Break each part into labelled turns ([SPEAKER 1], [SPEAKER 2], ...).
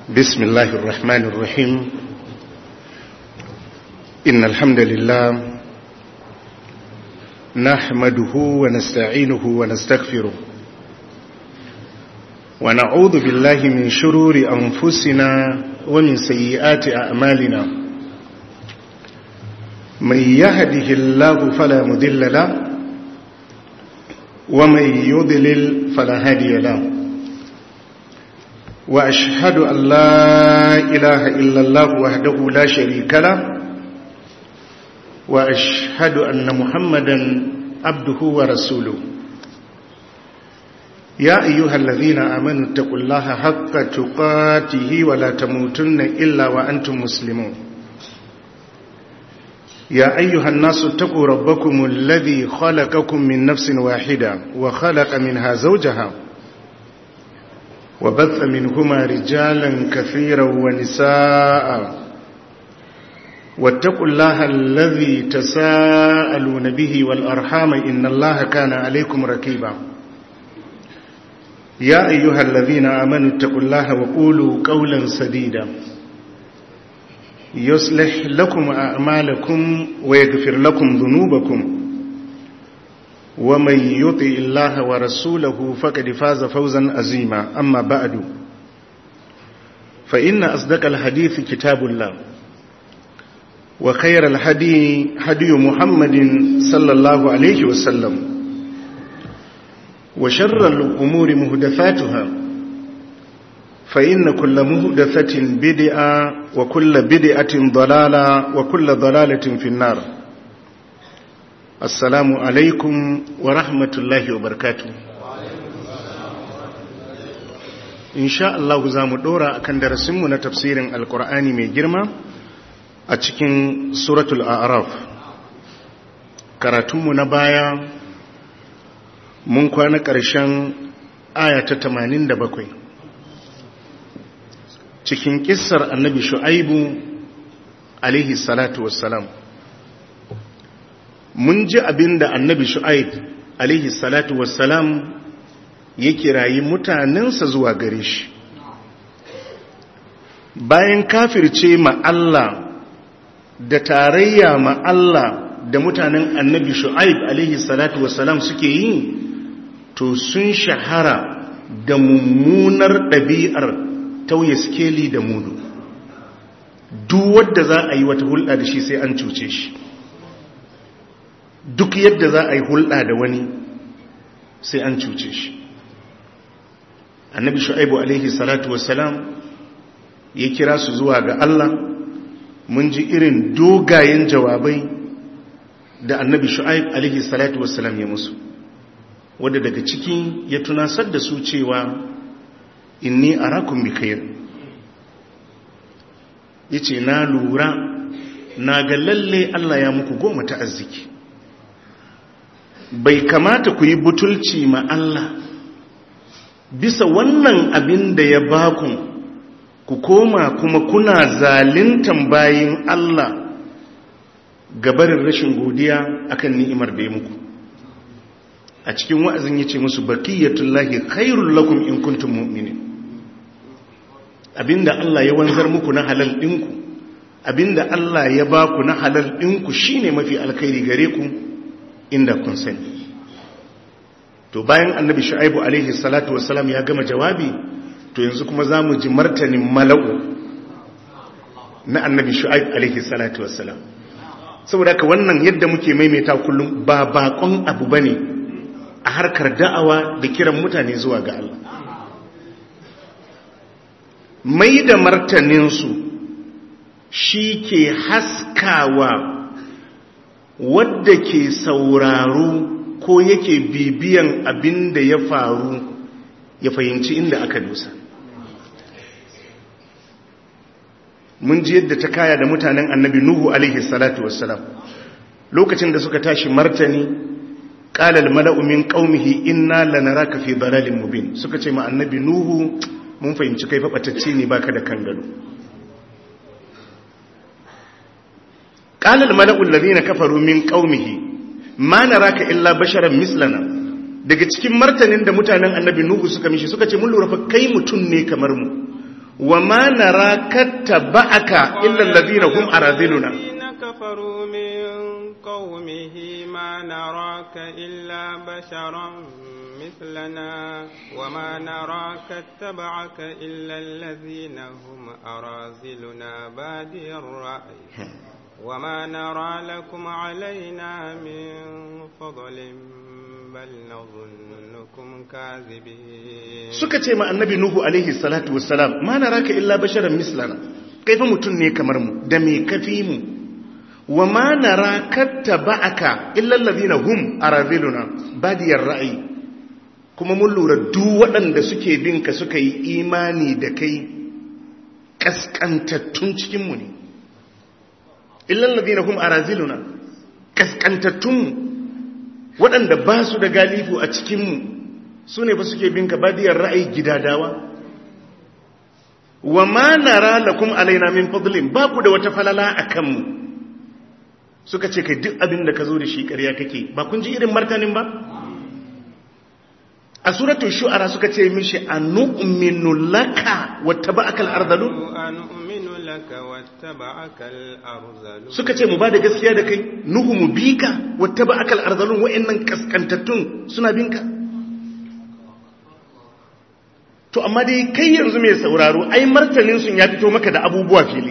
[SPEAKER 1] بسم الله الرحمن الرحيم إن الحمد لله نحمده ونستعينه ونستغفره ونعوذ بالله من شرور أنفسنا ومن سيئات أعمالنا من يهده الله فلا مذل له ومن يضلل فلا هادي له وأشهد أن لا إله إلا الله وحده لا شريك له وأشهد أن محمدا عبده ورسوله يا أيها الذين آمنوا اتقوا الله حق تقاته ولا تموتن إلا وأنتم مسلمون يا أيها الناس اتقوا ربكم الذي خلقكم من نفس واحدة وخلق منها زوجها وبث منهما رجالا كثيرا ونساء واتقوا الله الذي تساءلون به والأرحام إن الله كان عليكم ركيبا يا أيها الذين آمنوا اتقوا الله وقولوا قولا سديدا يصلح لكم أعمالكم ويغفر لكم ذنوبكم ومن يطع الله ورسوله فقد فاز فوزا عظيما أما بعد فإن أصدق الحديث كتاب الله وخير الهدي هدي محمد صلى الله عليه وسلم وشر الأمور مهدفاتها فإن كل مهدفة بدعة وكل بدعة ضلالة وكل ضلالة في النار السلام عليكم ورحمة الله وبركاته إن شاء الله زام دورا أكن درسمنا تفسير القرآن من جرمة أتكين سورة الأعراف karatunmu na baya mun kwana ƙarshen aya ta 87 cikin kissar annabi shu'aibu alaihi salatu wassalam mun ji abin da annabi shu'aib alaihi salatu wassalam ya kirayi mutanensa zuwa gare shi bayan kafirce ma Allah da tarayya ma Allah da mutanen annabi shu'aib alaihi salatu wassalam suke yi to sun shahara da mummunar ɗabi'ar tauye skeli da mudu duk wadda za a yi wata hulɗa da shi sai an cuce shi duk yadda za a yi hulɗa da wani sai an cuce shi annabi shu'aibu alaihi salatu wassalam ya kira su zuwa ga Allah mun ji irin dogayen jawabai da annabi shu'aib alaihi salatu wassalam ya musu wadda daga ciki ya tunasar da su cewa inni arakum bi khair yace na lura na ga lalle Allah ya muku goma ta arziki bai kamata ku yi butulci ma Allah bisa wannan abin da ya baku ku koma kuma kuna zalintan bayin Allah gabarin rashin godiya akan ni'imar da ya muku a cikin wa'azin yace musu baqiyatullahi khairul lakum in kuntum mu'minin abinda Allah ya wanzar muku na halal ɗinku abinda Allah ya ba ku na halal ɗinku shine mafi alkhairi gare ku inda kun sani to bayan annabi shu'aibu alaihi salatu wassalam ya gama jawabi to yanzu kuma za mu ji martanin mala'u na annabi shu'aib alaihi salatu wassalam saboda haka wannan yadda muke maimaita kullum ba bakon abu bane a harkar da'awa da kiran mutane zuwa ga Allah mai da martaninsu shi ke haskawa wadda ke sauraro ko yake bibiyan abin da ya faru ya fahimci inda aka dusa mun ji yadda ta kaya da mutanen annabi nuhu alaihi salatu wassalam lokacin da suka tashi martani ƙalal mala'u min ƙaumihi inna lanaraka fi dalalin mubin suka ce ma annabi nuhu mun fahimci kai faɓatacce ne baka da kan gado ƙalal mala'ul ladina kafaru min ƙaumihi ma naraka illa basharan mislana daga cikin martanin da mutanen annabi nuhu suka mishi suka ce mun lura fa kai mutum ne kamar mu wa ma nara kattaba'aka illa alladhina hum araziluna
[SPEAKER 2] كفروا من قومه ما نراك إلا بشرا مثلنا وما نراك اتبعك إلا الذين هم أرازلنا بادي الرأي وما نرى لكم علينا من فضل بل نظنكم كاذبين
[SPEAKER 1] suka ce ma annabi nuhu alaihi salatu wassalam ma naraka illa basharan mislana kai fa mutun ne kamar mu da me kafi mu wa ma nara kattaba'aka illa allazina hum araziluna badiyar ra'ayi kuma mun lura duk waɗanda suke bin ka suka yi imani da kai kaskantattun cikin mu ne illa allazina hum araziluna kaskantattun mu waɗanda ba su da galifu a cikin mu su ne ba suke bin ka badiyar ra'ayi gidadawa wa ma nara lakum alaina min fadlin ba ku da wata falala akan mu suka ce kai duk abin da ka zo da shi ƙarya kake ba kun ji irin martanin ba a suratul shu'ara suka ce mishi anu'minu laka wattaba'aka al-ardalun
[SPEAKER 2] أنؤمن لك واتبعك الأرذلون
[SPEAKER 1] suka ce mu ba da gaskiya da kai nuhu mu bi ka wattaba'aka al-ardalun wa'annan kaskantattun suna bin ka to amma dai kai yanzu mai sauraro ai martanin sun ya fito maka da abubuwa fili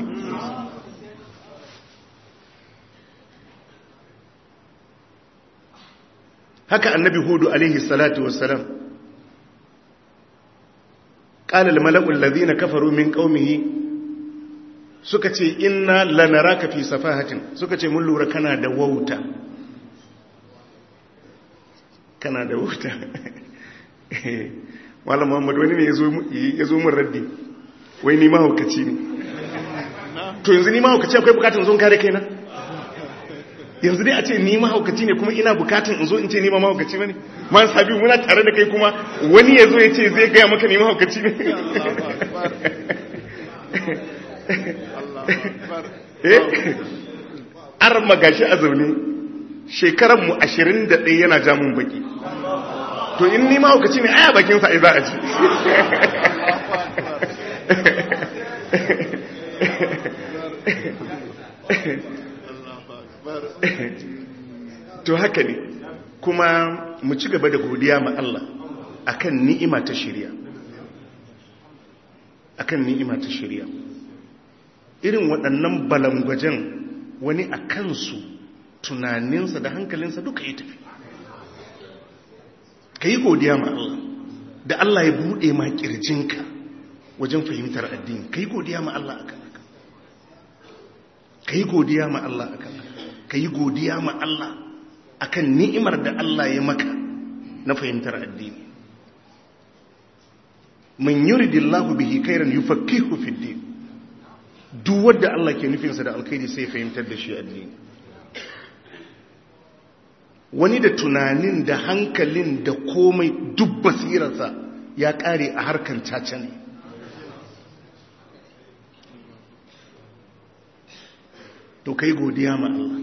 [SPEAKER 1] haka annabi hudu alaihi salatu wassalam qala al mala'u alladhina kafaru min qaumihi suka ce inna lanaraka fi safahatin suka ce mun lura kana da wauta kana da wauta malam muhammad wani ne ya zo mun raddi wai ni mahaukaci ne to yanzu ni mahaukaci akwai bukatun zon kare kaina yanzu dai a ce ni mahaukaci ne kuma ina bukatun in zo in ce ni ma mahaukaci bane man sabi muna tare da kai kuma wani ya zo ya ce zai gaya maka ni mahaukaci ne eh ar magashi a zaune shekaran mu 21 yana jamun baki to in ni mahaukaci ne aya bakin sa ai za a ci to haka ne kuma mu ci gaba da godiya ma Allah akan ni'ima ta shari'a akan ni'ima ta shari'a irin waɗannan balangwajen wani a kansu tunaninsa da hankalinsa duka ya tafi ka yi godiya ma Allah da Allah ya buɗe ma ƙirjinka wajen fahimtar addini ka yi godiya ma Allah akan haka ka yi godiya ma Allah akan haka ka yi godiya ma Allah akan ni'imar da Allah ya maka na fahimtar addini man yuridillahu bihi khairan yufaqihu fid din duk wanda Allah ke nufinsa da alkhairi sai fahimtar da shi addini wani da tunanin da hankalin da komai duk basirarsa ya kare a harkan caca ne to kai godiya ma Allah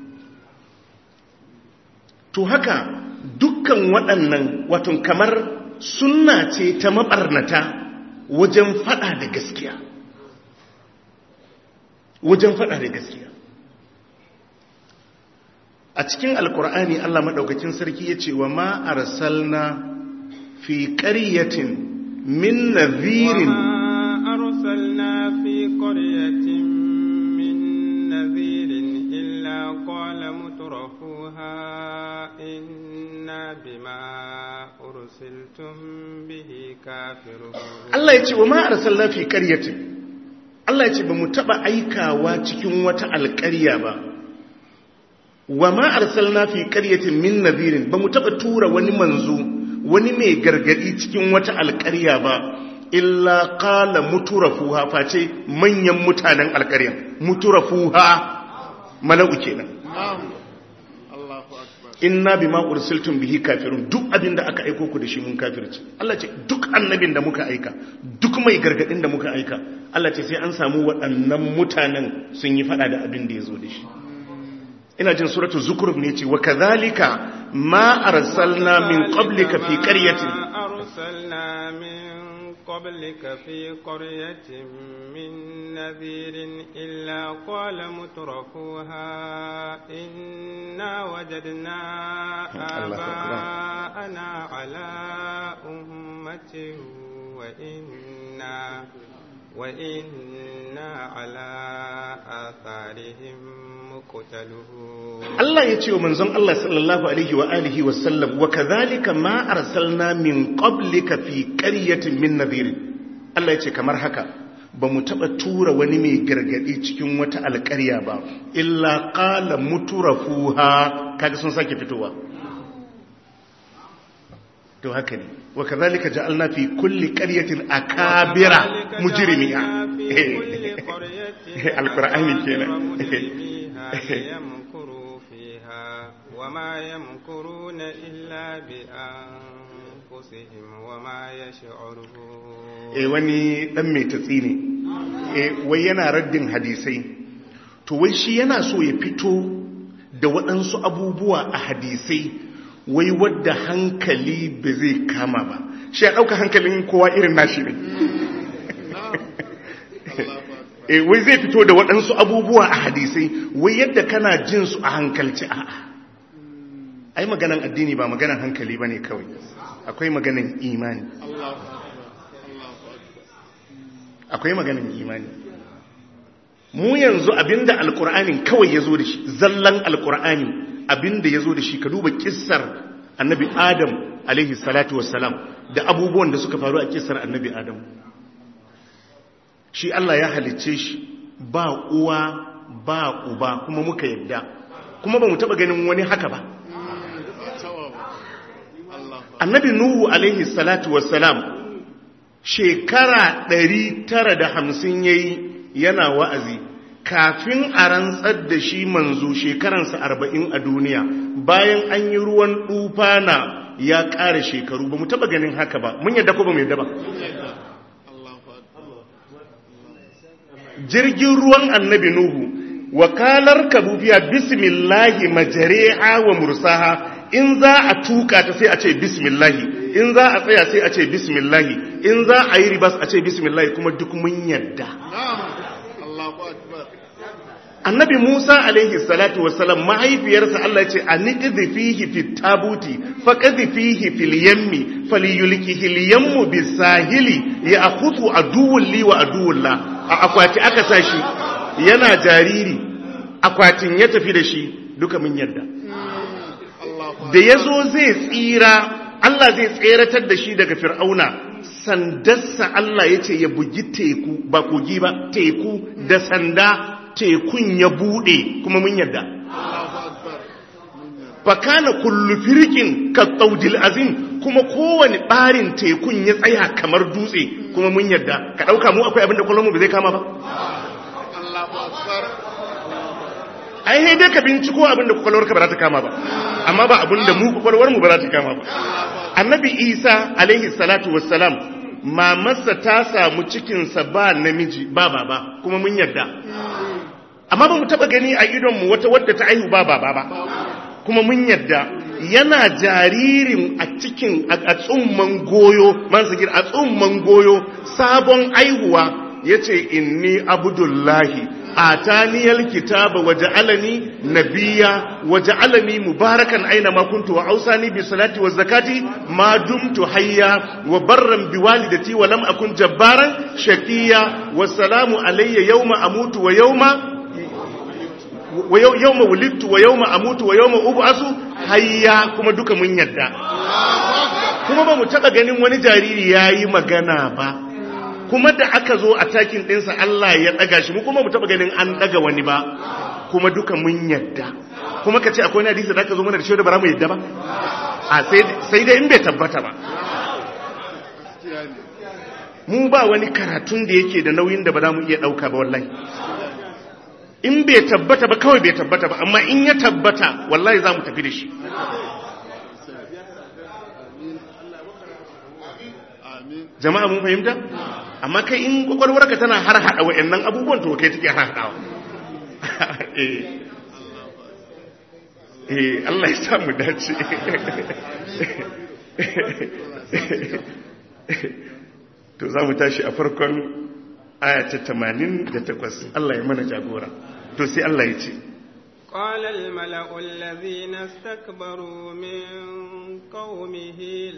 [SPEAKER 1] to haka dukkan waɗannan watan kamar sunna ce ta maɓarnata wajen faɗa da gaskiya wajen faɗa da gaskiya a cikin alkur'ani Allah maɗaukakin sarki ya ce wa ma arsalna fi ƙaryatin min nazirin
[SPEAKER 2] أرسلنا في قرية من نذير إلا قال مترفوها إنا بما أرسلتم به كافرون
[SPEAKER 1] Allah ya ce wa ma arsalna fi ƙaryatin Allah ya ce ba mu taɓa aikawa cikin wata alƙarya ba wa ma arsalna fi ƙaryatin min nazirin ba mu taɓa tura wani manzo wani mai gargadi cikin wata alƙarya ba illa qala muturafuha face manyan mutanen alƙaryan muturafuha mala'u kenan inna bima ursiltum bihi kafirun duk abin da aka aiko ku da shi mun kafirci Allah ce duk annabin da muka aika duk mai gargadin da muka aika Allah ce sai an samu waɗannan mutanen sun yi fada da abin da ya zo da shi ina jin suratu zukruf ne ce wa kadhalika ma arsalna min qablika fi qaryatin
[SPEAKER 2] أرسلنا من قبلك في قرية من نذير إلا قال مترفوها إنا وجدنا آباءنا على أمة وإنا وإنا على آثارهم مقتلون
[SPEAKER 1] Allah ya ce wa manzon Allah sallallahu alaihi wa alihi wa sallam wa kadhalika ma arsalna min qablika fi qaryatin min nadhir Allah ya ce kamar haka ba mu taba tura wani mai gargadi cikin wata alƙarya ba illa qala muturafuha kaga sun sake fitowa to haka ne wa kadhalika ja'alna fi kulli qaryatin akabira mujrimiha alqur'ani kenan
[SPEAKER 2] ليمكروا فيها وما يمكرون إلا بأنفسهم وما يشعرون
[SPEAKER 1] eh wani dan mai tatsi ne eh wai yana raddin hadisai to wai shi yana so ya fito da waɗansu abubuwa a hadisai wai wadda hankali ba zai kama ba shi ya ɗauka hankalin kowa irin nashi ne e wai zai fito da waɗansu abubuwa a hadisai wai yadda kana jin su a hankalci a ai maganan addini ba maganan hankali ba ne kawai akwai maganan imani akwai maganan imani mu yanzu abinda alkur'anin kawai ya zo da shi zallan alkur'ani abinda ya zo da shi ka duba kissar annabi adam alaihi salatu wassalam da abubuwan da suka faru a kissar annabi adam shi Allah ya halicce shi ba uwa ba uba kuma muka yadda kuma ba mu taba ganin wani haka ba annabi nuhu alaihi salatu wassalam shekara 950 yayi yana wa'azi kafin a rantsar da shi manzo shekaransa 40 a duniya bayan an yi ruwan dufana ya ƙara shekaru ba mu taba ganin haka ba mun yadda ko ba mu yadda ba jirgin ruwan annabi Nuhu, wakalar kabubiya bismillahi majareha wa mursaha in za a tuka ta sai a ce bismillahi in za a tsaya sai a ce bismillahi in za a yi ribas a ce bismillahi kuma duk mun yadda. annabi Musa alaihi salatu wassalam mahaifiyarsa Allah ce a niƙizi fihi fi tabuti faƙazi fihi fil yammi faliyulkihi liyammu bisahili ya akutu aduwun li wa aduwun la a akwati aka sa shi yana jariri akwatin ya tafi da shi duka mun yadda da ya zo zai tsira Allah zai tseratar da shi daga fir'auna sandarsa Allah ya ce ya bugi teku ba kogi ba teku da sanda tekun ya bude kuma mun yadda fakana kullu firkin ka tsaudil azim kuma kowane barin tekun ya tsaya kamar dutse kuma mun yadda ka dauka mu akwai abin da kwallon mu ba zai kama ba ai sai dai ka binciko abin da kwakwalwar ka ba za ta kama ba amma ba abin da mu kwakwalwar mu ba za ta kama ba annabi isa alaihi salatu wassalam mamarsa ta samu cikinsa ba namiji ba baba kuma mun yadda amma ba mu taba gani a idonmu wata wadda ta aihu ba baba ba kuma mun yadda yana jaririn a cikin a tsumman goyo man sagir a tsumman goyo sabon aihuwa yace inni abdullahi ataniyal kitaba waja'alani nabiyya waja'alani mubarakan aina ma kuntu wa ausani bi salati wa zakati ma dumtu hayya wa barran bi walidati wa lam akun jabbaran shaqiya wa salamu alayya yawma amutu wa yawma wa yawma wulidtu wa yawma amutu wa yawma ub'asu hayya kuma duka mun yadda kuma ba mu taba ganin wani jariri yayi magana ba kuma da aka zo a takin ɗinsa Allah ya ɗaga shi mu kuma mu taɓa ganin an ɗaga wani ba kuma duka mun yadda kuma ka ce akwai hadisi da aka zo mana da shi da bara mu yadda ba a sai dai in bai tabbata ba mu ba wani karatun da yake da nauyin da ba za mu iya ɗauka ba wallahi in bai tabbata ba kawai bai tabbata ba amma in ya tabbata wallahi za mu tafi da shi jama'a mun fahimta amma kai in kwakwalwarka tana har hada wa'annan abubuwan to kai take har hadawa eh eh Allah ya sa mu dace to za mu tashi a farkon ayata 88 Allah ya mana jagora to sai Allah ya ce
[SPEAKER 2] قال الملأ الذين استكبروا من قومه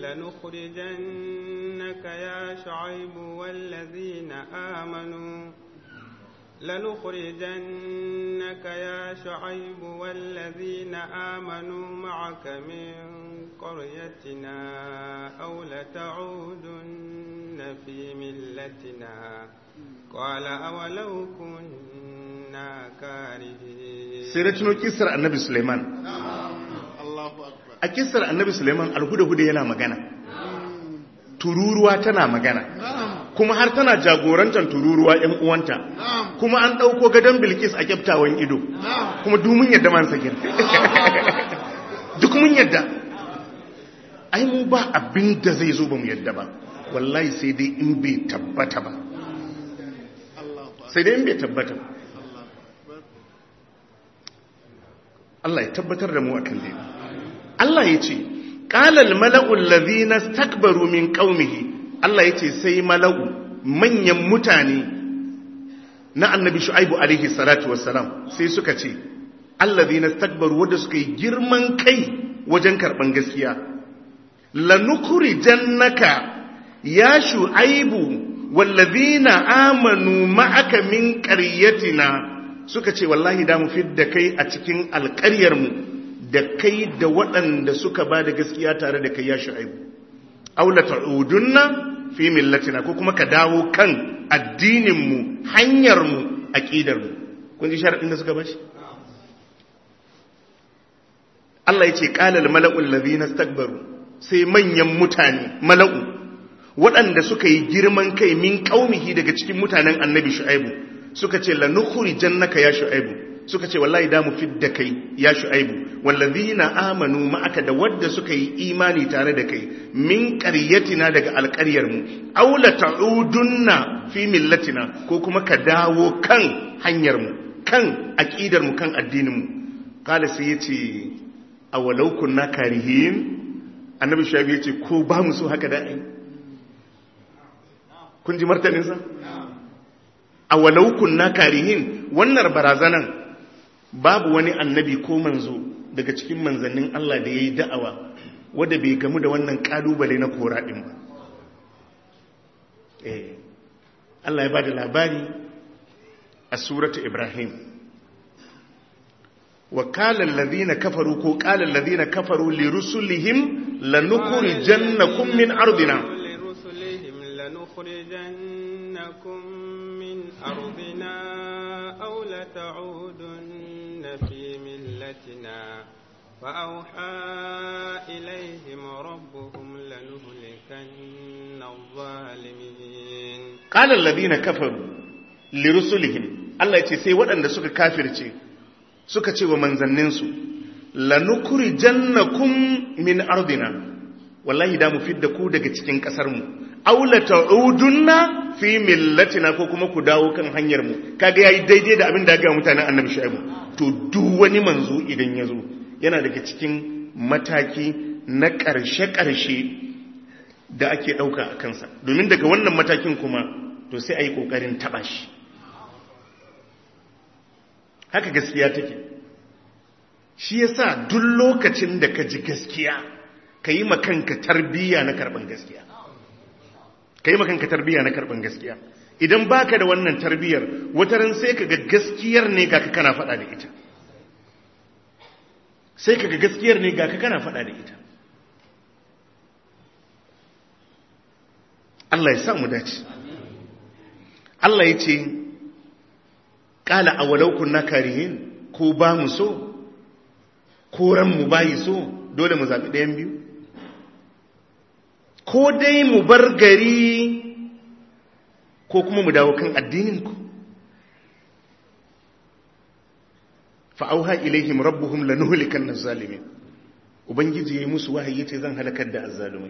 [SPEAKER 2] لنخرجنك يا شعيب والذين آمنوا لنخرجنك يا شعيب والذين آمنوا معك من قريتنا أو لتعودن في ملتنا قال أولو كنا كارهين
[SPEAKER 1] sai na tuno kisar annabi suleiman a kisar annabi suleiman alhuda-huda yana magana tururuwa tana magana kuma har tana jagorantar tururuwa ‘yan uwanta kuma an ɗauko gadon bilkis a kyaftawan ido kuma dumin yadda man sakin duk mun yadda ai mu ba abin da zai zo ba mu yadda ba wallahi sai dai in bai tabbata ba sai dai in bai tabbata ba Allah ya tabbatar da mu akan dai Allah ya ce qalal mala'ul ladhina stakbaru min qaumihi Allah ya ce sai mala'u manyan mutane na annabi shu'aibu alaihi salatu wassalam sai suka ce alladhina stakbaru wanda suka yi girman kai wajen karban gaskiya lanukhrijannaka ya shu'aibu wallazina amanu ma'aka min qaryatina suka ce wallahi da mu fidda kai a cikin alƙaryarmu da kai da waɗanda suka ba da gaskiya tare da kai ya shu'aibu aula ta'udunna fi millatina ko kuma ka dawo kan addininmu hanyarmu aqidarmu kun ji sharadin da suka bashi Allah yace qala al mala'u alladhina istakbaru sai manyan mutane mala'u waɗanda suka yi girman kai min qaumihi daga cikin mutanen annabi shu'aibu suka ce la nukhrijannaka ya shu'aibu suka ce wallahi da mu fidda kai ya shu'aibu wallazina amanu ma'aka da wadda suka yi imani tare da kai min qaryatina daga alƙaryar mu aw la ta'udunna fi millatina ko kuma ka dawo kan hanyar mu kan aqidar mu kan addinin mu kala sai yace awalau kunna karihin annabi shu'aibu yace ko ba mu so haka da ai kun ji martanin sa awalau kunna karihin wannan barazanan babu wani annabi ko manzo daga cikin manzannin Allah da ya yi da'awa wadda bai gamu da wannan kalubale na koraɗin ba eh Allah ya ba da labari a suratu Ibrahim wa kalan ladina kafaru ko kalan ladina kafaru li rusulihim lanukhrijannakum min ardina
[SPEAKER 2] لرسلهم لنخرجنكم من أرضنا أو لتعودن في ملتنا فأوحى إليهم ربهم لنهلكن الظالمين
[SPEAKER 1] قال الذين كفروا لرسلهم Allah ya ce sai waɗanda suka kafirce suka ce wa manzanninsu lanukurijannakum min ardina wallahi da mu fidda ku daga cikin ƙasar mu aw la ta'udunna fi millatina ko kuma ku dawo kan hanyar mu kaga yayi daidai da abin da ga mutanen annabi shu'aibu to duk wani manzo idan ya zo yana daga cikin mataki na ƙarshe-ƙarshe da ake ɗauka a kansa domin daga wannan matakin kuma to sai a yi ƙoƙarin taɓa shi haka gaskiya take shi yasa duk lokacin da ka ji gaskiya ka yi makanka tarbiyya na karɓar gaskiya ka yi makanka tarbiyya na karɓar gaskiya idan baka da wannan tarbiyyar wataran sai ka ga gaskiyar ne ga ka kana faɗa da ita sai ka ga gaskiyar ne ga ka kana faɗa da ita Allah ya sa mu dace Allah ya ce ƙala a walau kunna karihin ko ba mu so ko ran mu bayi so dole mu zaɓi ɗayan biyu ko dai mu bar gari ko kuma mu dawo kan addininku fa'auha ilaihim rabbuhum lanuhlikan zalimin ubangiji yayi musu wahayi yace zan halakar da azzalumai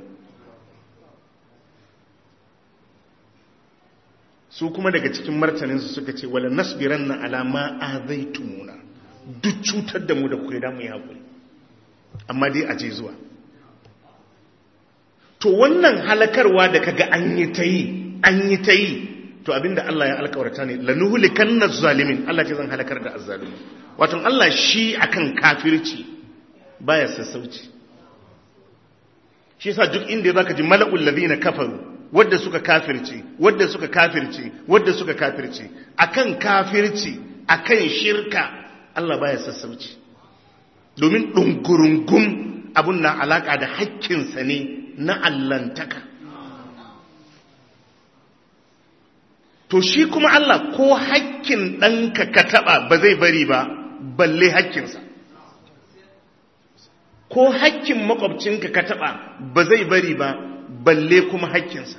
[SPEAKER 1] su kuma daga cikin martanin su suka ce wala nasbiranna ala ma azaitumuna duk cutar da mu da kuka da mu yi hakuri amma dai aje zuwa to wannan halakarwa da kaga an yi ta yi an yi ta yi to abinda Allah ya alkawarta ne lanuhulikanna zalimin Allah ce zan halakar da azzalimi wato Allah shi akan kafirci baya sassauci shi yasa duk inda zaka ji mala'ul ladina kafaru wadda suka kafirci wadda suka kafirci wadda suka kafirci akan kafirci akan shirka Allah baya sassauci domin dungurungum abun na alaka da hakkinsa ne na allantaka to shi kuma Allah ko hakkin ɗanka ka taɓa ba zai bari ba balle hakkinsa ko hakkin makwabcinka ka taɓa ba zai bari ba balle kuma hakkinsa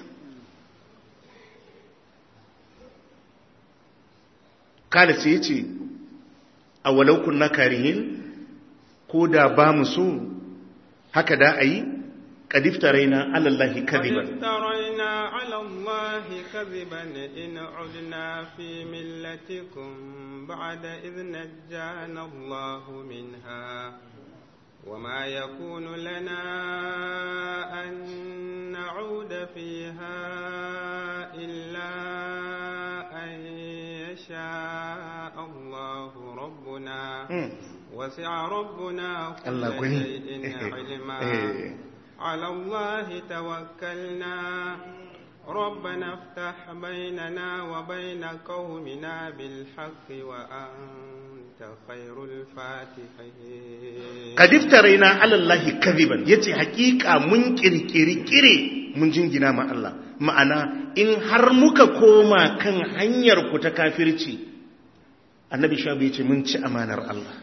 [SPEAKER 1] kada sai ya ce a walaukun na karihin ko da ba mu so haka da a yi ƙadifta raina alallahi kadiban
[SPEAKER 2] افترينا على الله كذبا إن عدنا في ملتكم بعد إذ نجانا الله منها وما يكون لنا أن نعود فيها إلا أن يشاء الله ربنا وسع ربنا كل
[SPEAKER 1] الله غني.
[SPEAKER 2] شيء علما
[SPEAKER 1] إيه.
[SPEAKER 2] على الله توكلنا ربنا افتح بيننا وبين قومنا بالحق وأنت خير الفاتحين
[SPEAKER 1] kadifta raina alallahi kadiban yace hakika mun kirkiri kire mun jingina ma Allah ma'ana in har muka koma kan hanyar ku ta kafirci annabi shabu yace mun ci amanar Allah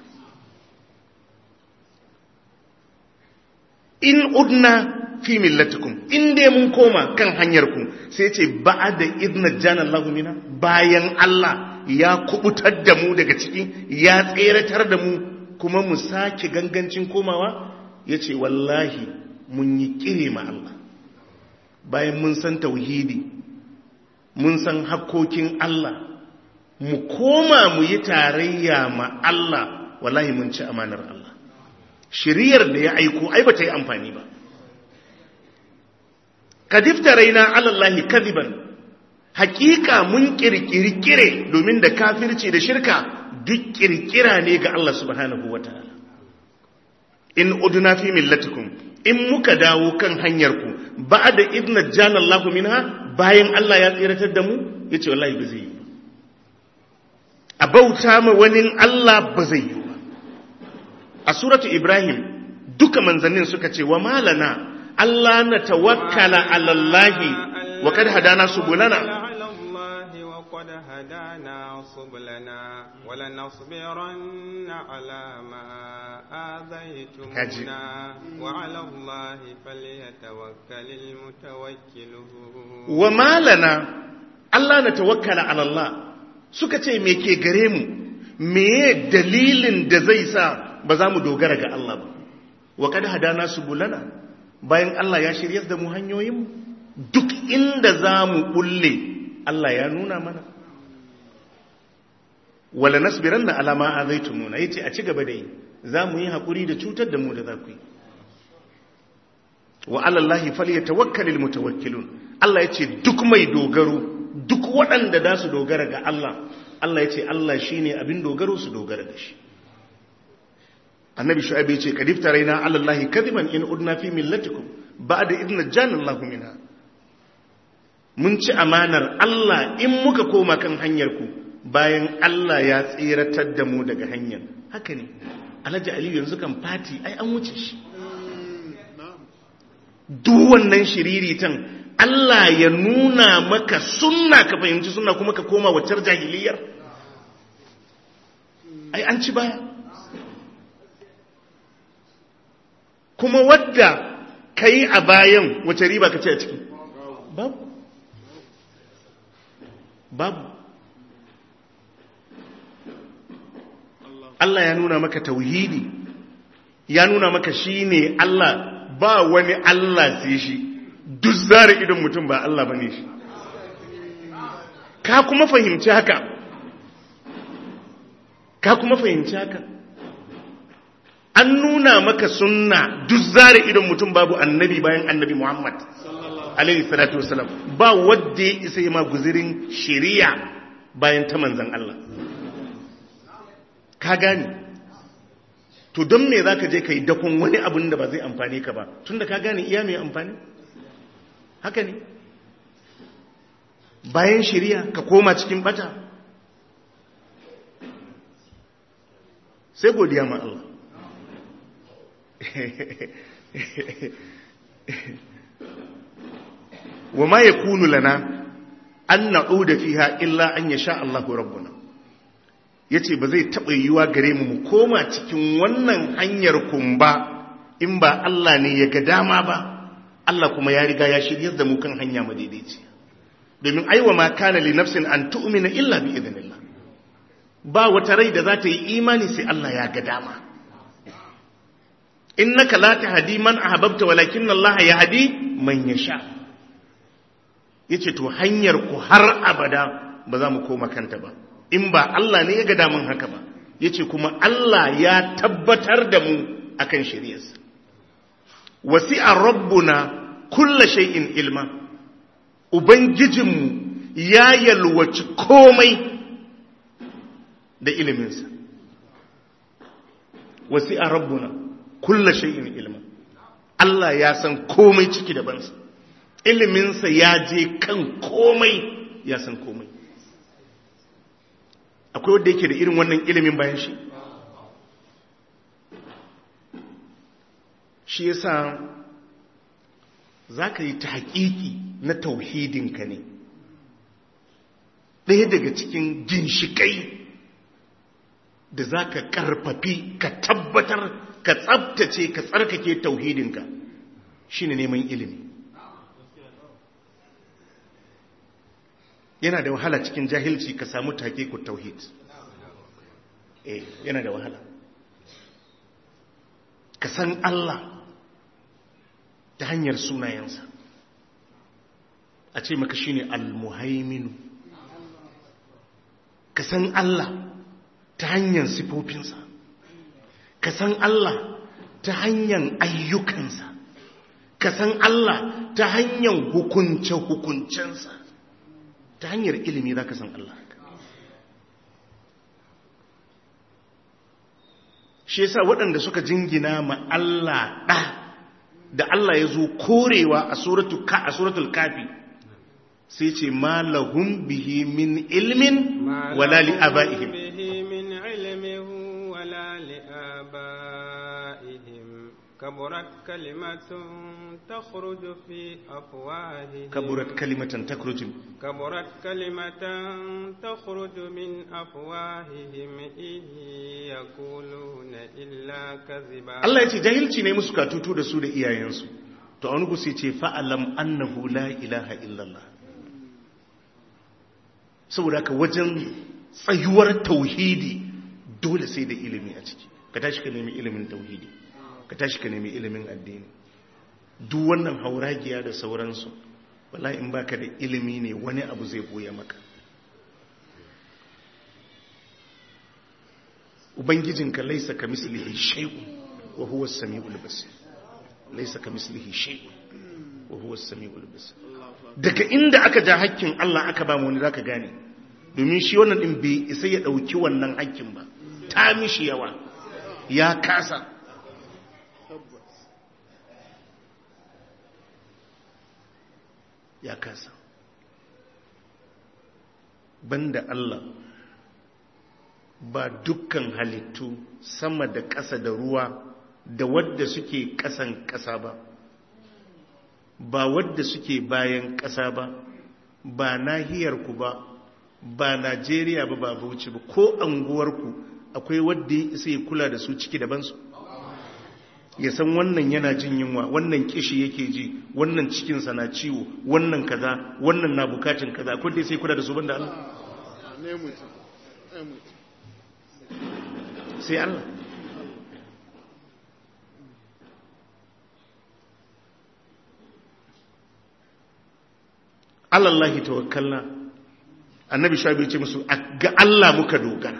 [SPEAKER 1] in udna fi millatikum in dai mun koma kan hanyar ku sai yace ba'da idna jana Allah mina bayan Allah ya kubutar da mu daga ciki ya tseratar da mu kuma mu sake gangancin komawa ya ce wallahi mun yi kire ma Allah bayan mun san tauhidi mun san hakkokin Allah mu koma mu yi tarayya ma Allah wallahi mun ci amanar Allah shiriyar da ya aiko ai ba ta yi amfani ba kadifta raina alallahi kadiban hakika mun kirkiri kire domin da kafirci da shirka duk kirkira ne ga Allah subhanahu wa ta'ala. In uduna fi millatikum, in muka dawo kan hanyarku, ba da idna jana Allah minha bayan Allah ya tsiratar da mu, ya ce wallahi ba zai yi. A bauta ma wani Allah ba zai yi ba. A suratu Ibrahim, duka manzannin suka ce, wa malana, Allah na tawakkala alallahi wa kad hadana subulana.
[SPEAKER 2] على الله وقد هدانا سبلنا ولنصبرن على ما آذيتمونا وعلى الله فليتوكل المتوكلون
[SPEAKER 1] wa malana Allah na tawakkala ala Allah suka ce me ke gare mu meye dalilin da zai sa ba za mu dogara ga Allah ba wa kad hadana subulana bayan Allah ya shiryar da mu hanyoyin mu duk inda za mu bulle Allah ya nuna mana wala nasbiranna ala ma azaitumuna yace a ci gaba da yi za mu yi hakuri da cutar da mu da za ku yi wa alallahi falyatawakkalul mutawakkilun Allah yace duk mai dogaro duk waɗanda da su dogara ga Allah Allah yace Allah shine abin dogaro su dogara da shi Annabi Shu'aib yace kadifta raina alallahi kadiban in udna fi millatikum ba'da idna jana Allah minha mun ci amanar Allah in muka koma kan hanyar ku bayan Allah ya tsiratar da mu daga hanyar haka ne Alhaji Aliyu yanzu kan fati ai an wuce shi duk wannan shiriritan Allah ya nuna maka sunna ka fahimci sunna kuma ka koma waccar jahiliyar ai an ci baya kuma wadda ka yi a bayan wace riba ka ce a ciki babu babu Allah ya nuna maka tauhidi ya nuna maka shine Allah ba wani Allah sai shi duk zara idon mutum ba Allah bane shi ka kuma fahimci haka ka kuma fahimci haka an nuna maka sunna duk zara idon mutum babu annabi bayan annabi Muhammad alaihi salatu wasalam ba wadda ya isa yi ma guzirin shari'a bayan ta manzan Allah ka gane to don me za ka je ka yi dakon wani abin da ba zai amfani ka ba tun da ka gane iya mai amfani haka ne bayan shari'a ka koma cikin bata sai godiya ma Allah wa ma yakunu lana an na'uda fiha illa an yasha Allahu rabbuna yace ba zai taba yiwa gare mu mu koma cikin wannan hanyar kumba in ba Allah ne ya ga dama ba Allah kuma ya riga ya shiryar da mu kan hanya madaidaici domin aiwa ma kana li nafsin an tu'mina illa bi idnillah ba wata rai da za ta yi imani sai Allah ya ga dama innaka la tahdi man ahbabta walakin Allah yahdi man yasha yace to hanyar ku har abada ba za mu koma kanta ba in ba Allah ne ya ga damun haka ba yace kuma Allah ya tabbatar da mu akan shari'arsa wasi'a rabbuna kulla shay'in ilma ubangijinmu ya yalwaci komai da iliminsa wasi'a rabbuna kulla shay'in ilma Allah ya san komai ciki da bansa iliminsa ya je kan komai ya san komai akwai wanda yake da irin wannan ilimin bayan shi shi yasa za ka yi ta haƙiƙi na tauhidinka ne ɗaya daga cikin ginshiƙai da za ka ƙarfafi ka tabbatar ka tsabtace ka tsarkake tauhidinka shi ne neman ilimi yana da wahala cikin jahilci ka samu ku tauhid eh yana da wahala ka san Allah ta hanyar sunayensa a ce maka shine al-muhaiminu ka san Allah ta hanyar sifofinsa ka san Allah ta hanyar ayyukansa ka san Allah ta hanyar hukunce-hukuncensa ta hanyar ilimi za ka san Allah shi yasa waɗanda suka jingina ma Allah ɗa da Allah ya zo korewa a suratul kafi sai ce ma lahum bihi min ilmin wala li abaihim
[SPEAKER 2] كبرت كلمة تخرج في أفواههم
[SPEAKER 1] كبرت كلمة تخرج
[SPEAKER 2] كبرت كلمة تخرج من أفواههم إن يقولون إلا كذبا
[SPEAKER 1] Allah ya ce jahilci ne musu katutu da su da iyayensu to a wani gusi ce fa'alam annahu la ilaha illallah saboda ka wajen tsayuwar tauhidi dole sai da ilimi a ciki ka tashi ka nemi ilimin tauhidi ka tashi ka nemi ilimin addini duk wannan hauragiya da sauransu wallahi in baka da ilimi ne wani abu zai boye maka ubangijinka laisa ka mislihi shay'un wa huwa as-sami'ul basir laisa ka mislihi shay'un wa huwa as-sami'ul basir daga inda aka ja hakkin Allah aka ba mu wani zaka gane domin shi wannan din bai isa ya dauki wannan hakkin ba ta mishi yawa ya kasa ya kasa banda Allah ba dukkan halittu sama da ƙasa da ruwa da wadda suke ƙasan ƙasa ba ba wadda suke bayan ƙasa ba ba nahiyarku ba ba Najeriya ba ba Bauchi ba ko anguwarku akwai wadda ya isa ya kula da su ciki dabansu ya san wannan yana jin yunwa wannan kishi yake ji wannan cikinsa na ciwo wannan kaza wannan na bukatun kaza akwai dai sai kula da su banda Allah sai Allah alallahi tawakkalna annabi shabi ce musu ga Allah muka dogara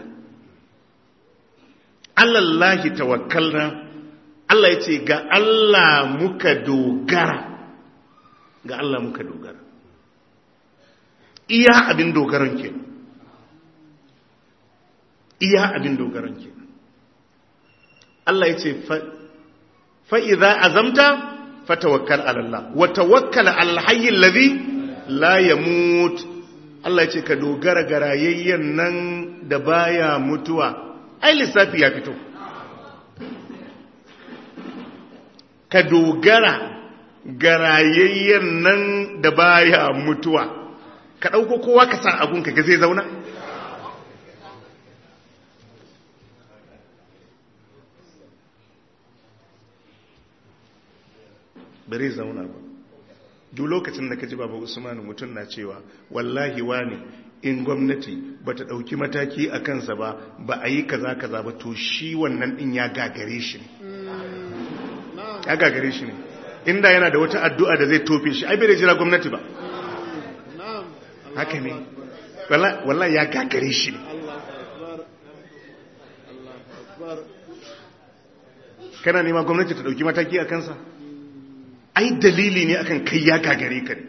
[SPEAKER 1] alallahi tawakkalna Allah ya ce ga Allah muka dogara ga Allah muka dogara iya abin dogaron ke iya abin dogaron ke Allah ya ce fa'iza azamta fatawakkal alallah wa tawakkal alhayyin lazi la ya mutu Allah ya ce ka dogara ga rayayyen nan da baya mutuwa ai lissafi ya fito ka dogara ga rayayyen nan da baya mutuwa ka ɗauko kowa ka sa abun ka ga zai zauna bare zauna ba duk lokacin da ka ji baba usman mutum na cewa wallahi wani in gwamnati ba ta ɗauki mataki a kansa ba ba a yi kaza kaza ba to shi wannan ɗin ya gagare shi ne ya gagare shi ne inda yana da wata addu'a da zai tofe shi ai bai da jira gwamnati ba haka ne wallahi ya gagare shi ne kana nema gwamnati ta ɗauki mataki a kansa ai dalili ne akan kai ya gagare ka ne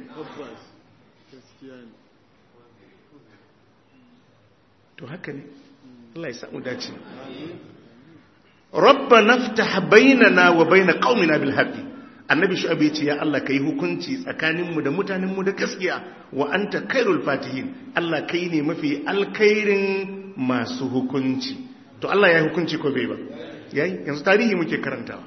[SPEAKER 1] to haka ne Allah ya samu dace rabba naftah bainana wa bain qaumina bil haqqi annabi shu'aib yace ya Allah kai hukunci tsakaninmu da mutanenmu da gaskiya wa anta khairul fatihin Allah kai ne mafi alkhairin masu hukunci to Allah ya yi hukunci ko bai ba yayi yanzu tarihi muke karantawa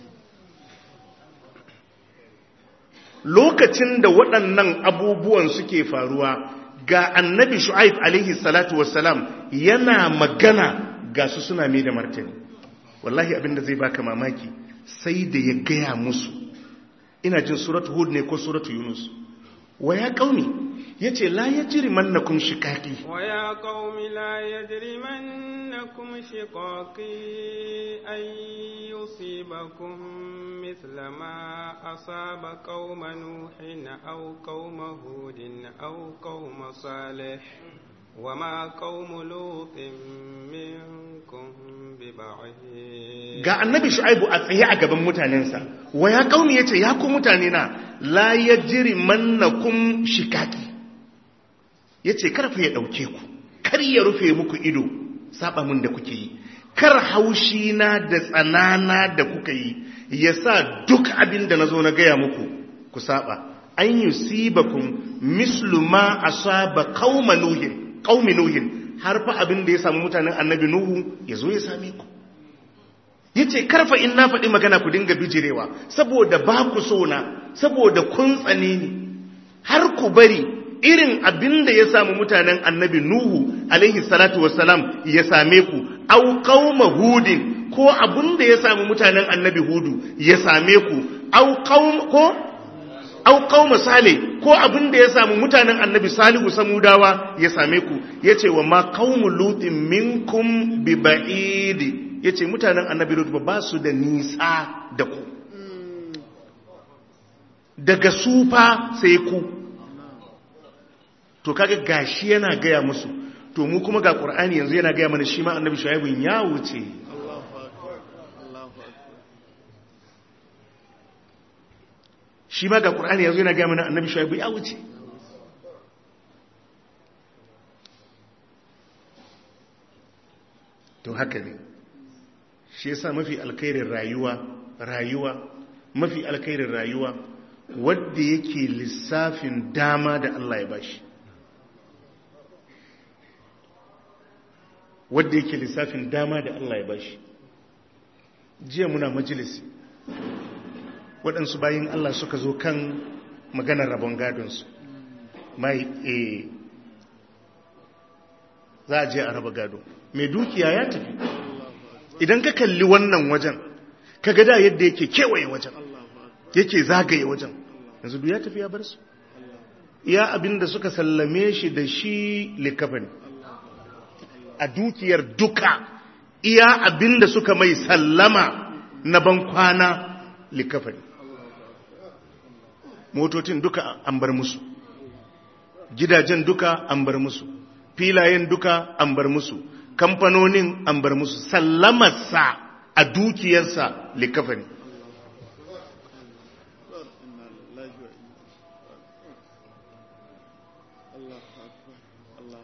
[SPEAKER 1] lokacin da waɗannan abubuwan suke faruwa ga annabi shu'aib alaihi salatu wassalam yana magana ga su suna mai da martani wallahi abinda zai baka mamaki sai da ya gaya musu ina jin suratu hud ne ko suratu yunus wa ya qaumi yace la yajrimannakum shiqaqi
[SPEAKER 2] wa ya qaumi la yajrimannakum shiqaqi ay yusibakum mithla ma asaba qauma nuhin aw qauma hudin aw qauma salih وما قوم لوط منكم ببعيد
[SPEAKER 1] ga annabi shu'aibu a tsaye a gaban mutanensa wa ya kauni yace ya ku mutane na la yajri mannakum shikaki yace karfa ya dauke ku kar ya rufe muku ido saba mun da kuke yi kar haushi na da tsanana da kuka yi yasa duk abin da nazo na gaya muku ku saba an yusibakum mislu ma asaba qauma nuhin qaumi nuhin har fa abin da ya samu mutanen annabi nuhu yazo ya same ku yace karfa in na faɗi magana ku dinga bijirewa saboda ba ku so na saboda kun tsane ni har ku bari irin abin da ya samu mutanen annabi nuhu alaihi salatu wassalam ya same ku au qauma hudin ko abin da ya samu mutanen annabi hudu ya same ku au qaum ko au qauma sale ko abin da ya samu mutanen annabi salihu samudawa ya same ku yace wa ma qaumu lutin minkum bi ba'idi ya ce mutanen annabi lut ba su da nisa da ku daga sufa sai ku to kaga gashi yana gaya musu to mu kuma ga qur'ani yanzu yana gaya mana shi ma annabi shuaibun ya wuce shi ma ga qur'ani yanzu yana gaya mana annabi shuaibu ya wuce to haka ne shi yasa mafi alkhairin rayuwa rayuwa mafi alkhairin rayuwa wadda yake lissafin dama da Allah ya bashi wadda yake lissafin dama da Allah ya bashi jiya muna majalisi waɗansu bayin Allah suka zo kan maganar rabon gadonsu mai e za a je a raba gado mai dukiya ya tafi idan ka kalli wannan wajen ka gada yadda yake kewaye wajen yake zagaye wajen yanzu duk ya tafi ya bar su iya abinda suka sallame shi da shi likafani a dukiyar duka iya abinda suka mai sallama na bankwana likafani motocin duka an bar musu gidajen duka an bar musu filayen duka an bar musu kamfanonin an bar musu sallamarsa a dukiyarsa likafani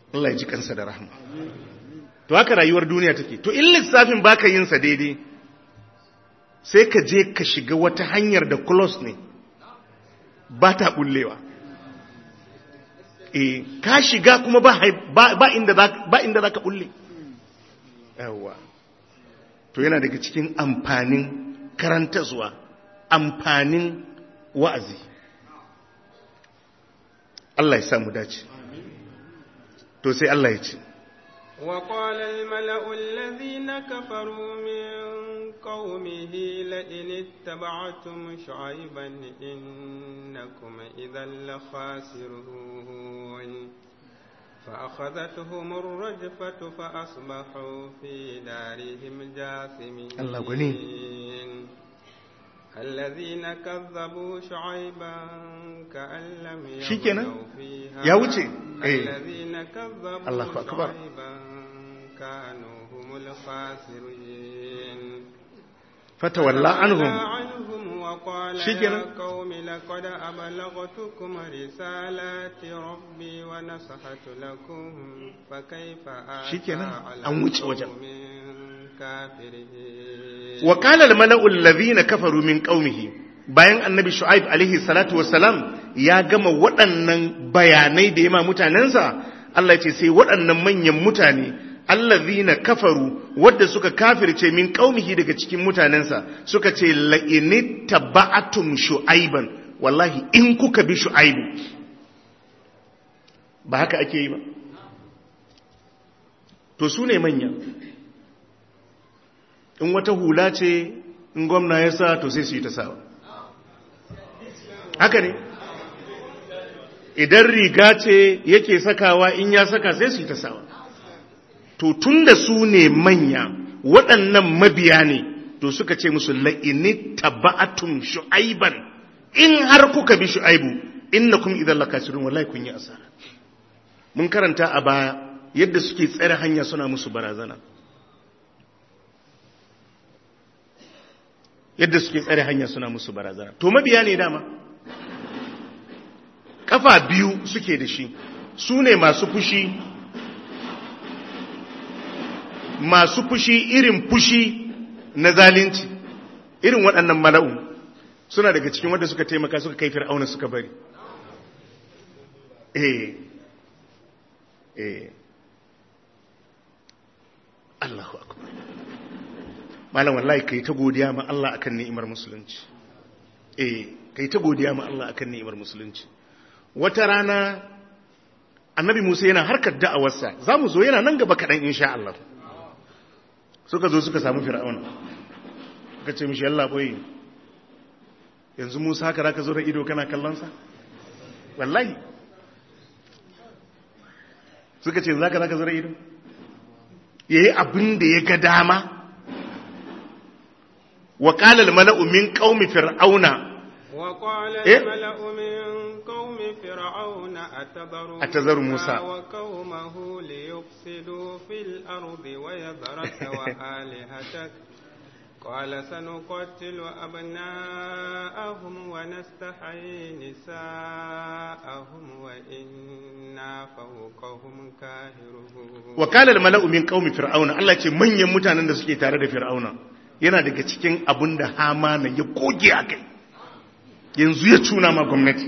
[SPEAKER 1] Allah ya ji kansa da rahama to haka rayuwar duniya take to in lissafin baka yin sa daidai sai ka je ka shiga wata hanyar da close ne ba ta bullewa eh ka shiga kuma ba ba inda ba inda zaka bulle yawa to yana daga cikin amfanin karantarwa amfanin wa'azi Allah ya samu dace to sai Allah ya ce
[SPEAKER 2] وقال الملأ الذين كفروا من قومه لئن اتبعتم شعيبا إنكم إذا لخاسرون فأخذتهم الرجفة فأصبحوا في دارهم جاثمين
[SPEAKER 1] الله غني
[SPEAKER 2] الذين كذبوا شعيبا كأن لم
[SPEAKER 1] شكنا
[SPEAKER 2] يغنوا فيها
[SPEAKER 1] يا وجه
[SPEAKER 2] الذين كذبوا
[SPEAKER 1] الله أكبر.
[SPEAKER 2] شعيبا كانوا هم الخاسرين
[SPEAKER 1] فتولى عنهم
[SPEAKER 2] عنهم وقال
[SPEAKER 1] شكرا.
[SPEAKER 2] يا قوم لقد أبلغتكم رسالات ربي ونصحت لكم فكيف آسى
[SPEAKER 1] شكرا.
[SPEAKER 2] على
[SPEAKER 1] أن wuce wajen.
[SPEAKER 2] قوم كافرين
[SPEAKER 1] وقال الملأ الذين كفروا من قومه bayan annabi shu'aib alaihi salatu wassalam ya gama waɗannan bayanai da yama mutanensa Allah ya ce sai waɗannan manyan mutane allazina kafaru wadda suka kafirce min qaumihi daga cikin mutanensa suka ce la in taba'atum shu'aiban wallahi in kuka bi shu'aibu ba haka ake yi ba to su ne manya in wata hula ce in gwamna ya sa to sai su yi ta sawa haka ne idan riga ce yake sakawa in ya saka sai su yi ta sawa to tun da su ne manya waɗannan mabiya ne to suka ce musu la'ini taba'atun shu'aiban in har kuka bi shu'aibu innakum idan lakasirun wallahi kun yi asara mun karanta a baya yadda suke tsare hanya suna musu barazana yadda suke tsare hanya suna musu barazana to mabiya ne dama kafa biyu suke da shi su ne masu fushi masu fushi irin fushi na zalunci irin waɗannan mala'u suna daga cikin wanda suka taimaka suka kai fir'auna suka bari eh eh Allahu akbar malam wallahi kai ta godiya ma Allah akan ni'imar musulunci eh kai ta godiya ma Allah akan ni'imar musulunci wata rana annabi Musa yana harkar da'awarsa zamu zo yana nan gaba kadan insha Allah suka zo suka samu fir'auna suka ce mishi Allah boye yanzu Musa haka zaka zo da ido kana kallon sa wallahi suka ce zaka zaka zo da ido yayi abin da ya ga dama وقال الملأ من قوم فرعون
[SPEAKER 2] وقال
[SPEAKER 1] إيه؟
[SPEAKER 2] الملأ من قوم فرعون أتذر,
[SPEAKER 1] أتذر موسى
[SPEAKER 2] وقومه ليفسدوا في الأرض ويذرك وآلهتك قال سنقتل أبناءهم ونستحيي نساءهم وإنا فوقهم كاهرون
[SPEAKER 1] وقال الملأ من قوم فرعون Allah ce manyan mutanen da suke tare da fir'auna yana daga cikin abin da hamana ya goge a kai yanzu ya cuna ma gwamnati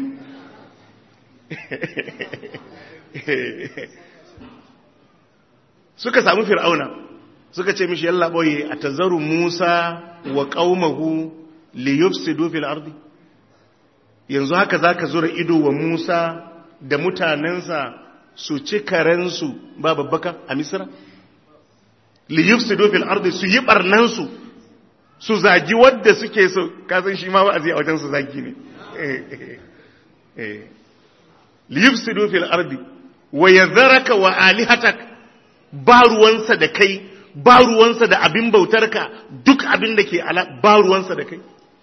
[SPEAKER 1] suka samu fir'auna suka ce mishi yalla boye a tazaru musa wa qaumahu li yufsidu fil ardi yanzu haka zaka zura ido wa musa da mutanensa su ci karensu ba babbaka a misra li yufsidu fil ardi su yi barnansu su zagi wadda suke so kasan shi ma wa'azi a wajen su zagi ne li yufsidu fil ardi wa yadharaka wa alihatak ba ruwansa da kai ba ruwansa da abin bautarka duk abin da ke ala ba ruwansa da kai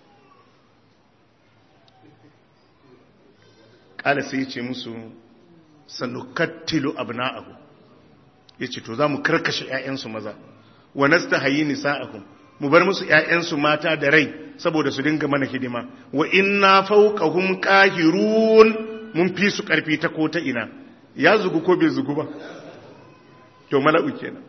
[SPEAKER 1] kala sai ya ce musu sanukattilu abna'ahu yace to zamu karkashe ƴaƴansu maza wa nastahayi nisa'ahum mu bar musu ƴaƴansu mata da rai saboda su dinga mana hidima wa inna fawqahum qahirun mun fi su karfi ta ko ta ina ya zugu ko bai zugu ba to mala'u kenan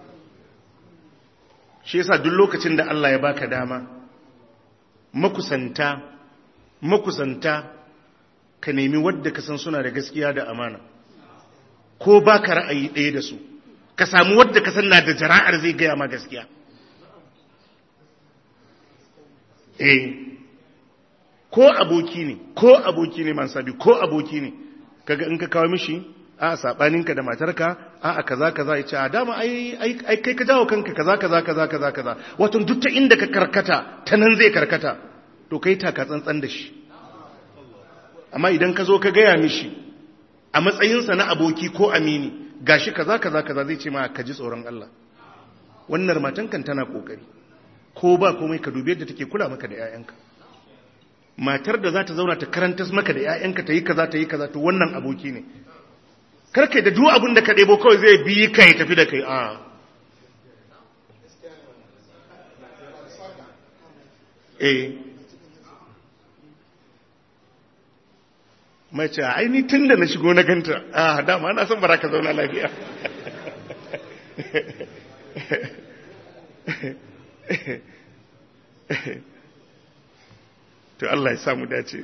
[SPEAKER 1] shi yasa duk lokacin da Allah ya baka dama makusanta makusanta ka nemi wadda ka san suna da gaskiya da amana ko baka ra'ayi ɗaya da su ka samu wadda ka san na da jara'ar zai gaya ma gaskiya eh ko aboki ne ko aboki ne man sabi ko aboki ne kaga in ka kawo mishi a sabaninka da matarka a a kaza kaza ya ce a dama ai ai kai ka jawo kanka kaza kaza kaza kaza kaza wato duk ta inda ka karkata ta nan zai karkata to kai taka tsantsan da shi amma idan ka zo ka gaya mishi a matsayinsa na aboki ko amini gashi kaza kaza kaza zai ce ma ka ji tsoron Allah wannan matan kan tana kokari ko ba komai ka dubi yadda take kula maka da 'ya'yanka matar da za ta zauna ta karanta maka da 'ya'yanka ta yi kaza ta yi kaza to wannan aboki ne karkai da duk abin da ka ɗebo kawai zai bi ka ya tafi da kai a eh mace aini tun da na shigo na ganta a dama na san bara ka zauna lafiya to Allah ya samu dace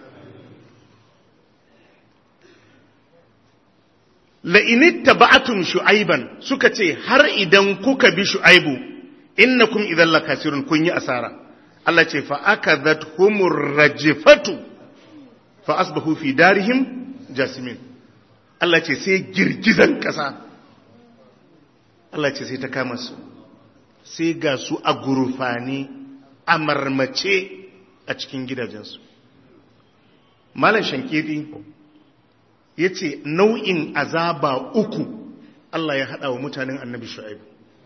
[SPEAKER 1] la'initta ba'atum shu'aiban suka ce har idan kuka bi shu'aibu innakum idan lakasirun kun yi asara Allah ce fa akadhat humur rajifatu fa asbahu fi darihim jasimin Allah ce sai girgizan kasa Allah ce sai ta kama su sai ga su a gurfani a marmace a cikin gidajensu malam shankiti ya ce nau'in azaba uku Allah ya haɗa wa mutanen annabi shu'aibu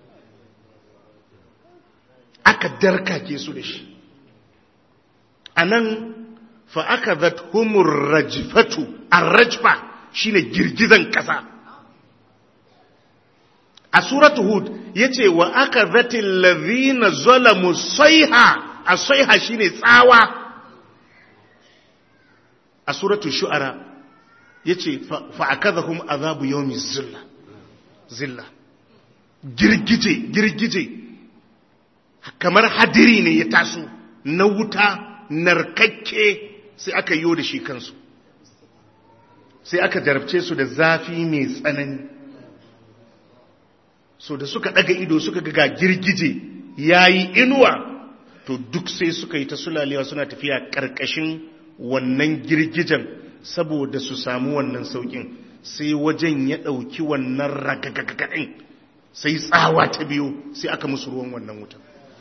[SPEAKER 1] aka darkake su da shi a nan fa aka humur rajifatu a rajfa shine girgizan ƙasa a suratu hud ya ce wa aka zatin lazina zalamu saiha a saiha shine tsawa a suratu shu'ara ya ce fa'akazahum azabu yomi zilla zilla girgije girgije kamar hadiri ne ya taso na wuta narkakke sai aka yi da shi kansu sai aka jarabce su da zafi mai tsanani so da suka daga ido suka ga girgije ya yi inuwa to duk sai suka yi ta sulalewa suna tafiya ƙarƙashin wannan girgijen saboda su samu wannan saukin sai wajen ya ɗauki wannan ragagagaɗin sai tsawa ta biyu sai aka musu ruwan wannan wutan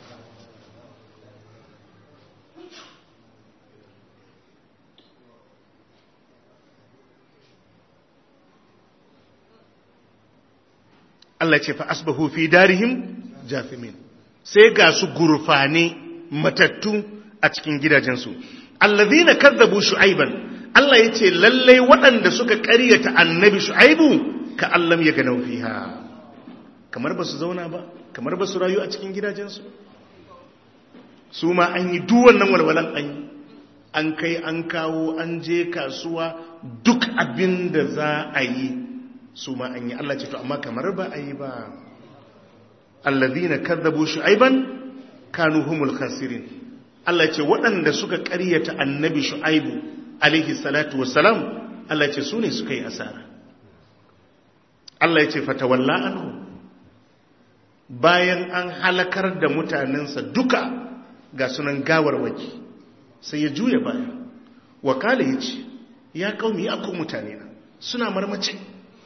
[SPEAKER 1] Allah ce fa asbahu fi darihim jafimin sai ga su gurfane matattu a cikin gidajensu allazina kazzabu shu'aiban Allah ya ce lallai waɗanda suka ƙaryata annabi shu'aibu ka allam ya ganau fiha kamar ba su zauna ba kamar ba su rayu a cikin gidajensu su ma an yi duwannan walwalan an yi an kai an kawo an je kasuwa duk abin da za a yi su ma an yi Allah ce to amma kamar ba a yi ba allazina kadzabu shu'aiban kanu humul khasirin Allah ce waɗanda suka ƙaryata annabi shu'aibu alaihi salatu wassalam Allah ce su ne suka yi asara Allah ya ce fatawalla anhu bayan an halakar da mutanensa duka ga sunan gawarwaki sai ya juya baya wakala ya ce ya kaumi ya ku mutane na suna marmace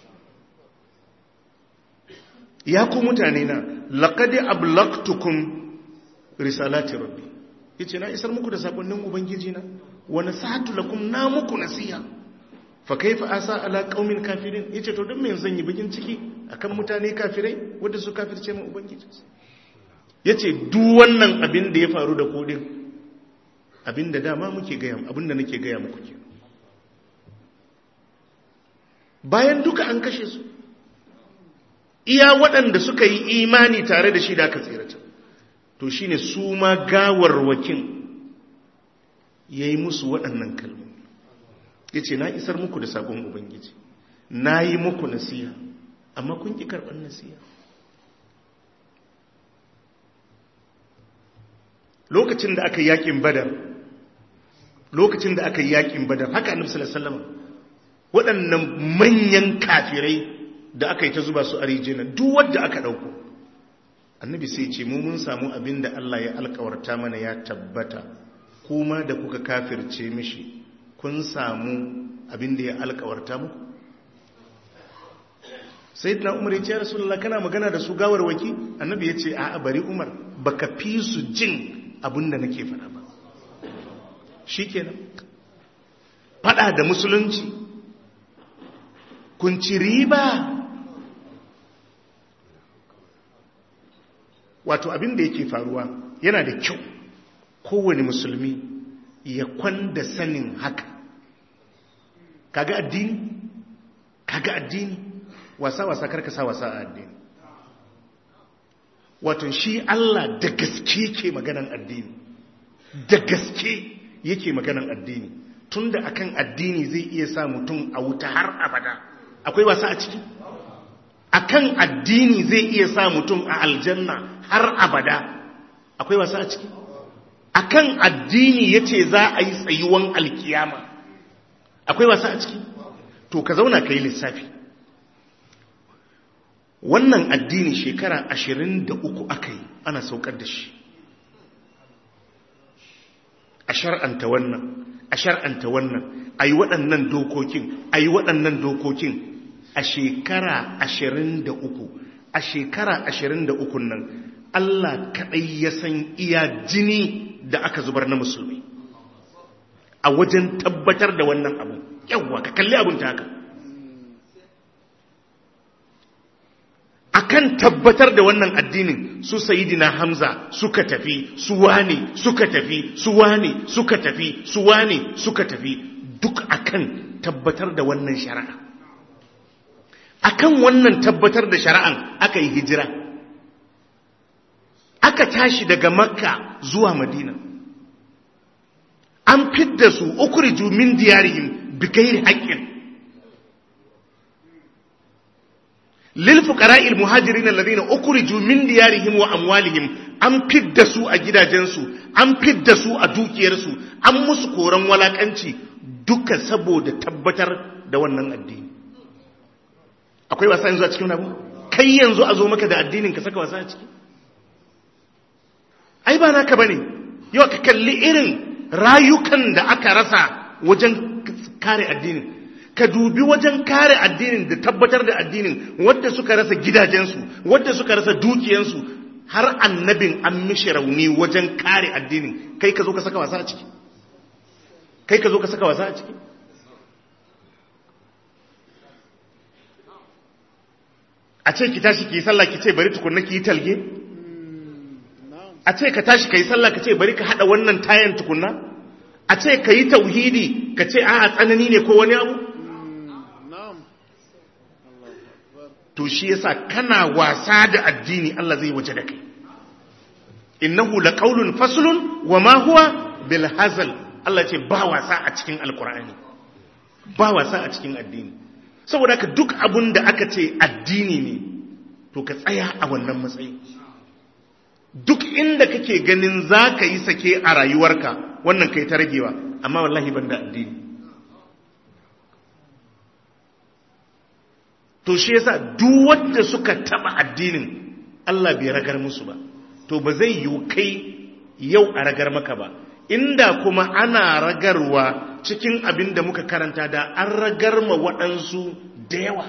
[SPEAKER 1] ya ku mutane na laƙadi ablaktukum risalati rabbi ya ce na isar muku da saƙonnin ubangiji na wani sa'atu lakum na muku nasiha fa kaifa asa ala qaumin kafirin yace to dan me zan yi bikin ciki akan mutane kafirai wanda su kafirce mu ubangiji yace duk wannan abin da ya faru da ku din abin da dama muke gaya abin da nake gaya muku ke bayan duka an kashe su iya waɗanda suka yi imani tare da shi da aka tsirata to shine su ma gawarwakin ya yi musu waɗannan kalmomi ya ce na isar muku da sabon ubangiji na yi muku nasiha amma kun ki karɓar nasiya lokacin da aka yi yakin badar lokacin da aka yi yakin badar haka annabi sallallahu alaihi wasallam waɗannan manyan kafirai da aka yi ta zuba su a rijiyar duk wanda aka ɗauko annabi sai ce mu mun samu abin da Allah ya alkawarta mana ya tabbata kuma da kuka kafirce mishi kun samu abin da ya alkawarta mu sai na umar ya ce rasulullah kana magana da su gawar waki annabi ya ce a bari umar baka fi su jin abin da nake faɗa ba shikenan faɗa da musulunci kun ci riba wato abin da yake faruwa yana da kyau kowane musulmi ya kwanda sanin haka kaga addini kaga addini wasa-wasa karka sa wasa a addini wato shi Allah da gaske ke maganan addini da gaske yake maganan addini tunda akan addini zai iya sa mutum a wuta har abada akwai wasa a ciki akan addini zai iya sa mutum a aljanna har abada akwai wasa a ciki akan addini yace za a yi tsayuwan alkiyama akwai wasa a ciki to ka zauna ka yi lissafi wannan addini shekara ashirin da uku aka yi ana saukar da shi a shar'anta wannan a shar'anta wannan a yi waɗannan dokokin a yi waɗannan dokokin a shekara ashirin da uku a shekara ashirin da ukun nan Allah kaɗai ya san iya jini da aka zubar na musulmi a wajen tabbatar da wannan abu yawwa ka kalli abin ta haka akan tabbatar da wannan addinin su sayidina hamza suka tafi su wane suka tafi su wane suka tafi su wane suka tafi duk akan tabbatar da wannan shari'a akan wannan tabbatar da shari'an aka yi hijira aka tashi daga makka zuwa madina an fidda su ukhriju min diyarihim bighairi haqqin lil fuqara'il muhajirin alladhina ukhriju min diyarihim wa amwalihim an fidda su a gidajensu an fidda su a dukiyarsu an musu koran walakanci duka saboda tabbatar da wannan addini akwai wasa yanzu a cikin abu kai yanzu a zo maka da addinin ka saka wasa a ciki ai ba naka bane yau ka kalli irin rayukan da aka rasa wajen kare addinin ka dubi wajen kare addinin da tabbatar da addinin wadda suka rasa gidajensu wadda suka rasa dukiyansu har annabin an mishi rauni wajen kare addinin kai ka zo ka saka wasa a ciki kai ka zo ka saka wasa a ciki a ce ki tashi ki yi sallah ki ce bari tukunna ki yi talge a ce ka tashi ka yi sallah ka ce bari ka hada wannan tayan tukunna a ce ka yi tauhidi ka ce a tsanani ne ko wani abu to shi yasa kana wasa da addini Allah zai waje da kai innahu laqawlun faslun wa ma huwa bil hazal Allah ce ba wasa a cikin alqur'ani ba wasa a cikin addini saboda ka duk abun da aka ce addini ne to ka tsaya a wannan matsayi duk inda kake ganin za ka yi sake a rayuwarka wannan kai ta ragewa amma wallahi ban da addini to shi yasa duk wanda suka taba addinin Allah bai ragar musu ba to ba zai yi kai yau a ragar maka ba inda kuma ana ragarwa cikin abin da muka karanta da an ragar ma waɗansu da yawa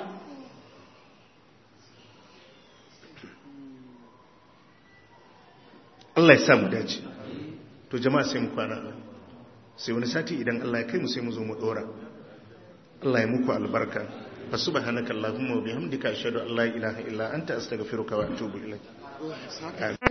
[SPEAKER 1] Allah ya samu dace to jama'a sai mu kwana sai wani sati idan Allah ya kai mu sai mu zo mu dora Allah ya muku albarka subhanakallahumma wa bihamdika ashhadu an la ilaha illa anta astaghfiruka wa atubu ilaik